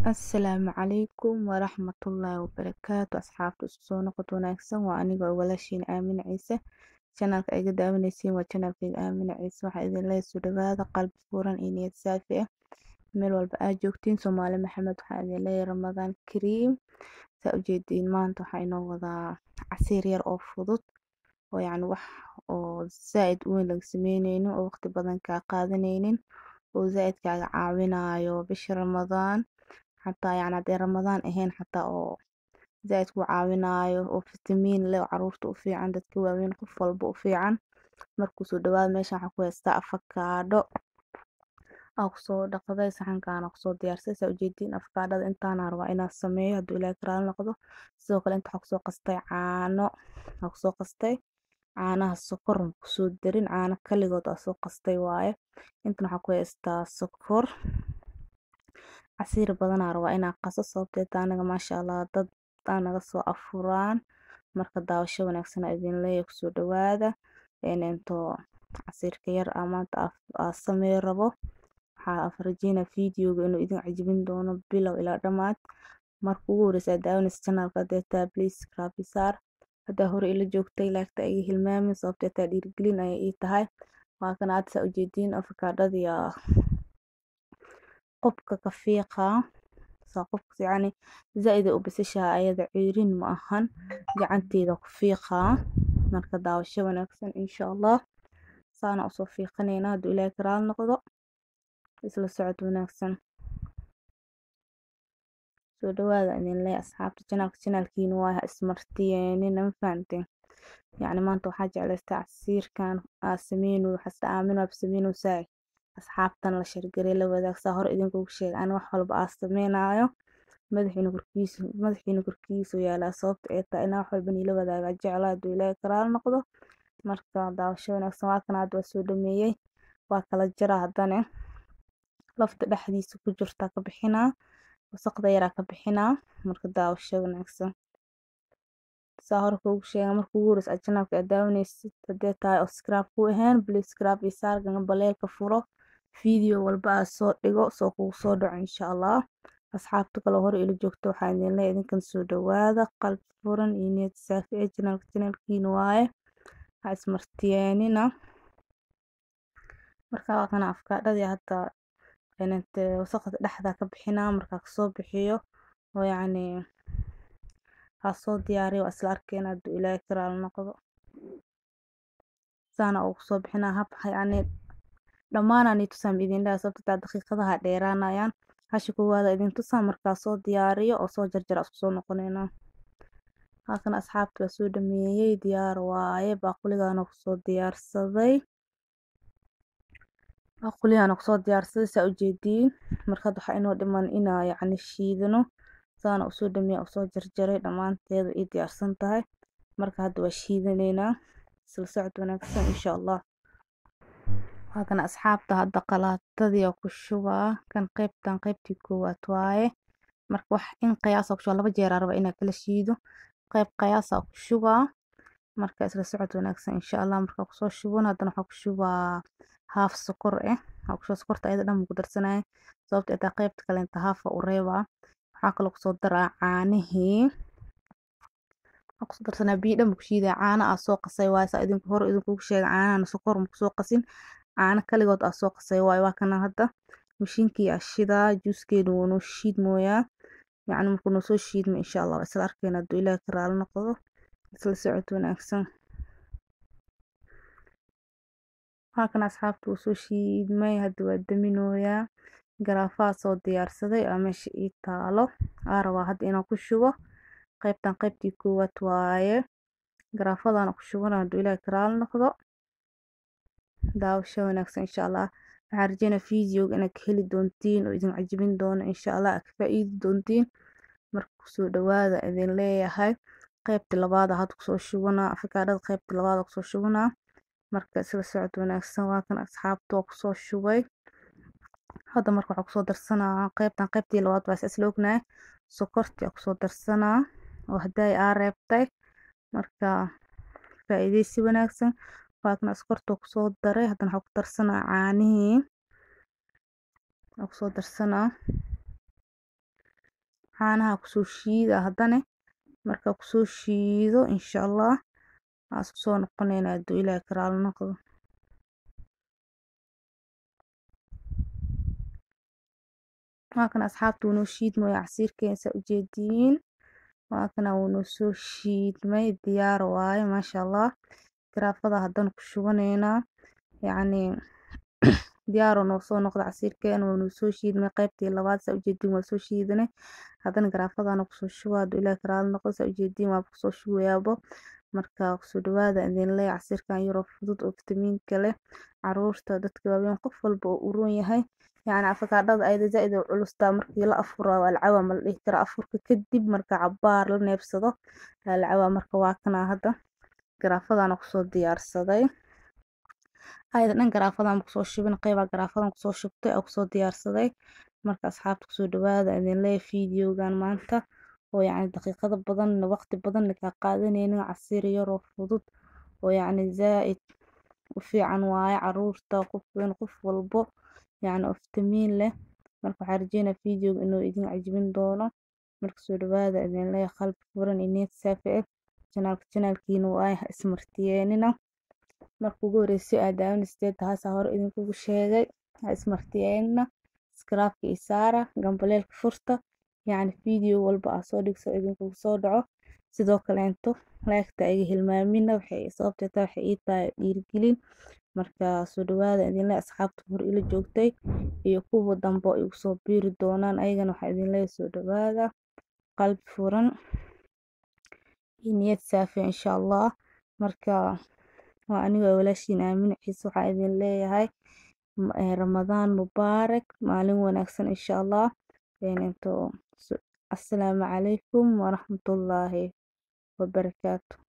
Asalaamu calaykum waraxmatullaahi wabarakaatu asxaabta isku soo noqod wanaagsan waa aniga walaashiin Aamina Ciise channelka ay iga daawanaysiin waa channelkayga Aamina Ciise waxaa idin leeyahay soo dhawaada qalbi furan iyo niyad saafi ah meel walba aad joogtiin Soomaali Maxamed waxaa idin leeyahay Ramadaan Kariim saa u jeediin maanta waxaa inoo wadaa casiir yar oo fudud oo yacni wax oo zaaid u weyn laga sameyneynin oo waqti badan kaa qaadaneynin oo zaaid kaaga caawinayo bisha Ramadaan xataa yacni haddii Ramadaan ahayn xataa oo zaaid ku caawinayo oo fitamiin leh oo caruurta u fiican dadka waaweyn qof walba u fiican markuu soo dhawaada meeshan waxaa ku haystaa afakaadho aa kusoo dhaqday saxankaana kusoo diyaarsay saa ujeediin afakaadhada intaana rabaa inaan sameeyo hadduu ilaahay karaali noqdo sidoo kale inta waxaa kusoo qastay caano aa kusoo qastay caanaha sokor ma kusoo darin caano kaligood aa soo qastay waaye intan waxaa ku haystaa sokor casiir badanaa rabaa inaan qaso sababtoo ah anaga maasha allah dad aa naga soo afuraan marka daawasho wanaagsan aa idin leeyahay kusoo dhawaada intoo casiirka yar aa maanta aa sameyn rabo waxaa rajeynaa fiidiyowga inuu idin cajabin doono bilow ilaa dhammaad marka ugu horeysa aad daawanaysa channelka haddii taa please subscribe ii saar haddaa hore ila joogtay laagta iga hilmaamin sababtoo taa dhiirigelin ayay ii tahay waa kan aad saa ujeediin afakaadhadii aa qubka ka fiiqaa saa qubka yacni zaaid ay u bisishahay ayada ceyrin ma ahan gacanteeda ku fiiqaa marka daawasho wanaagsan insha allah saana usoo fiiqaneynaa hadduu ilaahay karaali noqdo isla socod wanaagsan soo dhawaada idin leeyahay asxaabta channelka channelkiina waa ha ismartiyeenina ma fahanteen yacni maanta waxaa jeclaystay casiirkan aa sameyno waxaasta aamin waab sameynaysaa asxaabtan la shargaray la wadaag saa hore idinkugu sheegay ani wax walba aa sameynaayo madaxiina korkiisa madaxiina korkiisa yaalaa sababta ay tahay inaa wax walba niila wadaaga jeclaa hadduu ilaahay karaali noqdo marka daawasho wanaagsan waa kana hadda waa soo dhameeyey waa kala jaraa haddana lafta dhexdiisa ku jirtaa ka bixinaa wasaqda yaraa ka bixinaa marka daawasho wanaagsan saa hore kuugu sheega marka ugu horeysa aad channelka aad daawanaysid haddii tahay oo subscribe ku ahayn please subscribe ii saar gambaleelka furo video walba aa soo dhigo soo kugu soo dhaco insha allah asxaabta kale hore ila joogto waxaa idin leeyahay idinkan soo dhawaada qalbi furan iyo niyad saafi ee channelka channelkiina waaye ha ismartiyeenina marka waa kana afkaadhadii hadda inante wasaqda dhexda ka bixinaa markaa kasoo bixiyo oo yacni haa soo diyaariyo waa isla arkeena hadduu ilaahay karaali noqdo saana ugu soo bixinaa hab yacni dhammaanaan ii tusaa ma idin dhahay sababta taa daqiiqadaha dheeraanayaan hasha koowaada idin tusaa markaa soo diyaariyo oo soo jarjara isku soo noqoneynaa halkan asxaabta waa soo dhameeyey diyaar waaye baaquligaana kusoo diyaarsaday baaquligaana kusoo diyaarsaday saa ujeediin markad waxaa inoo dhiman inaa yacni shiidano saana usoo dhameeya usoo jarjaray dhammaanteeda ii diyaarsan tahay marka hadda waa shiidaneynaa isla socod wanaagsan insha allah waa kan asxaabta hadda qalaatadii ku shubaa kan qaybtan qaybtii koowaad waaye marka wax in qiyaasa ku shubaa laba jeeraa raba inaa kala shiido qayb qiyaasa ku shubaa marka isla socod wanaagsan insha allah marka kusoo shubon haddana waxaa ku shubaa haaf sokor eh waxaa kusoo sokorta ayada dhan ku darsanaya sababta ay tahay qaybta kale inta haafa u reebaa waxaa kaloo kusoo daraa caanihii waxaa kusoo darsanaa biyo dhan ku shiidaya caano aa soo qasay waaye saa idinku hore idinkugu sheegay caanahana sokor ma kusoo qasin caano kaligood aa soo qasay waaye waa kana hadda mashiinkii aa shidaa juuskeena wuu noo shiid mooyaa yacni markuu noo soo shiidmo insha allah waa isla arkeena hadduu ilaahay ka raali noqdo isla socod wanaagsan waa kan asxaabta wuu soo shiidmay hadda waa daminooyaa garaafaha soo diyaarsaday aa meesha ii taalo aa rabaa hadda inaan ku shubo qaybtan qaybtii koowaad waaye garaafadana ku shubana hadduu ilaahay ka raali noqdo daawasho wanaagsan insha allah waxaan rajeynaa fiidiyowga inaad ka heli doontiin oo idin cajabin doono insha allah aad ka faa'iidi doontiin marka kusoo dhawaada idin leeyahay qaybta labaad hadda kusoo shubanaa afakaadhada qaybta labaad kusoo shubanaa marka isla socod wanaagsan waa kan asxaabta waa kusoo shubay hadda marka waxaa kusoo darsanaa qaybtan qaybtii labaad waa isla ognahay sokortii aa kusoo darsanaa oo haddaay aa reebtay marka faa'iideysi wanaagsan waa kan sokorta kusoo daray haddana waxaa ku darsanaa caanihii aa kusoo darsanaa caanaha kusoo shiida haddana markaa kusoo shiido insha allah waa isku soo noqoneynaa hadduu ilaahay ka raali noqdo waa kana asxaabta wuu noo shiidmaya casiirkeena saa ujeediin waa kana wuu noo soo shiidmay diyaar waaye maasha allah garaafada haddana ku shubaneynaa yacni diyaaroo noo soo noqda casiirkeena waa noo soo shiidmay qaybtii labaad saa ujeediin waa soo shiidanay haddana garaafadana kusoo shuba hadduu ilaahay ka raali noqdo saa ujeediin waa kusoo shubayaabo marka kusoo dhawaada idin leeyahay casiirkan yaroo fudud oo fitamiinka leh caruurta dadka waaweyn qof walba oo u roon yahay yacni afakaadhada ayada zaa-id u culustaa markii la afuro waa la cawaa ma la dhihi karo afurka kadib marka cabaar la neebsado waa la cawaa marka waa kanaa hadda garaafadana kusoo diyaarsaday ayada dhan garaafadan kusoo shubin qeybaa garaafadan kusoo shubtay oo kusoo diyaarsaday marka asxaabta kusoo dhawaada idin leeyahay fiidiyogan maanta oo yacni daqiiqado badan waqti badan kaa qaadanaynin casiir yaroo fudud oo yacni zaa-id u fiican waaye caruurta qof weyn qof walbo yacni oo fitamiin leh marka waxaan rajeynaa fiidiyoga inuu idin cajbin doono marka soo dhawaada idin leeyahay qalbi furan iyo niyad saafi ah janaalka janaalkiina waaye ha ismartiyeenina marka ugu horeysay aad daawanaysteed taasaa hore idinkugu sheegay ha ismartiyeenina iskaraabka iyo saara gambaleelka furta yacni fiideo walba aa soo dhigso idinkugu soo dhaco sidoo kaleento laagta iga hilmaamina waxay sababtay taa waxay ii tahay dhiirigelin marka soo dhawaada idinle asxaabta hor ila joogtay iyo kuwa dambe igu soo biiri doonaan ayagana waxaa idinleeyahay soo dhawaada qalbi furan iyo niyad saafi insha allah marka waa aniga walaashiin aamin ciise waxaa idin leeyahay ramadaan mubaarak maalin wanaagsan insha allah into assalaamu calaykum waraxmatullaahi wabarakaatu